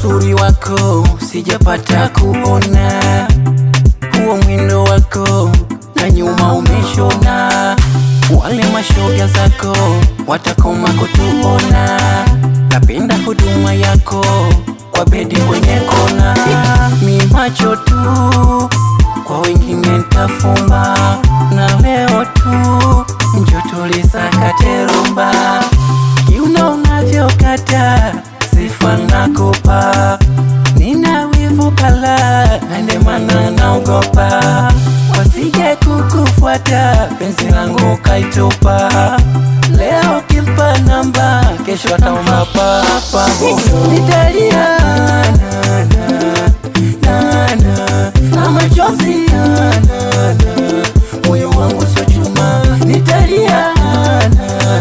uzuri wako sijapata kuona, huo mwendo wako na nyuma umeshona, wale mashoga zako watakoma kutuona. Napenda huduma yako kwa bedi kwenye kona, mi macho tu kwa wengine ntafumba, na leo tu njo tulisakate rumba, kiuno unavyokata sifa nakupa, nina wivu kala na ndio maana naogopa wasije kukufuata, penzi langu kaitupa. Leo kimpa namba, kesho ataomba papa, nitalia na, na, na, na, na machozi na, na, na, moyo wangu sio chuma, nitalia na, na,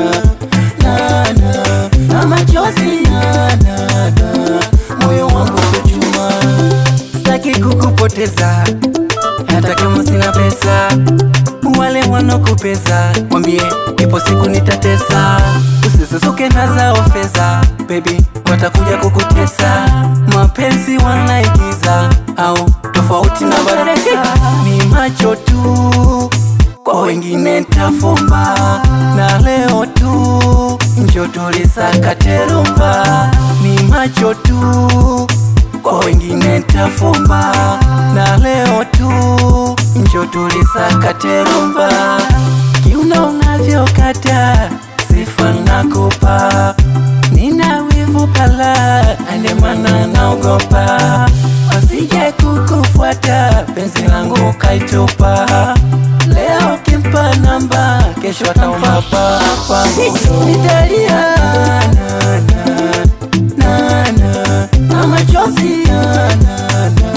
na, na, na machozi na, na, na, moyo wangu sio chuma, sitaki kukupoteza hata kama sina pesa. Wale wanokupeza mwambie ipo siku nitatesa, usisusuke na zao fedha, baby watakuja kukutesa. Mapenzi wanaigiza au tofauti na baresa, ni macho tu kwa wengine ntafumba, na leo tu njo tulisakate rumba, ni macho tu kwa wengine ntafumba, na leo tu njo tulisakate rumba, kiuno unavyokata sifa nakupa, nina wivu kala ande mana naogopa, wasije kukufuata, penzi langu kaitupa, leo kimpa namba, kesho ataomba papa, nitalia na, na, na, na, na machozi na, na, na,